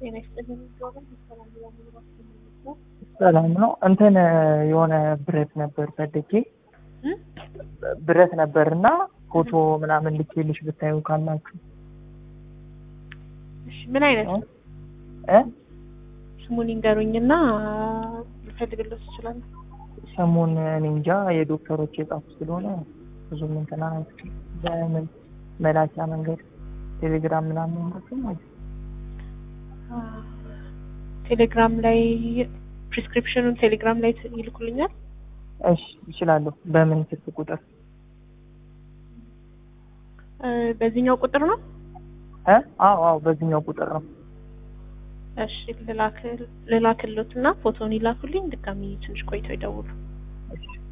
ጤና ይስጥልኝ። ጆብን ሰላም ነው። ሰላም ነው። እንትን የሆነ ብረት ነበር ፈልጌ ብረት ነበር እና ፎቶ ምናምን ልኬልሽ ብታዩ ካላችሁ እሺ፣ ምን አይነት ነው? እ ስሙን ይንገሩኝና ልፈልግልዎት እችላለሁ። ስሙን እኔ እንጃ የዶክተሮች የጻፉ ስለሆነ ብዙም እንትና በምን መላኪያ መንገድ ቴሌግራም ምናምን ነው ማለት ቴሌግራም ላይ ፕሪስክሪፕሽኑን ቴሌግራም ላይ ይልኩልኛል። እሺ ይችላለሁ። በምን ስልክ ቁጥር እ በዚህኛው ቁጥር ነው። እ አዎ አዎ በዚህኛው ቁጥር ነው። እሺ ልላክልዎትና ፎቶውን ይላኩልኝ። ድጋሚ ትንሽ ቆይተው ይደውሉ። እሺ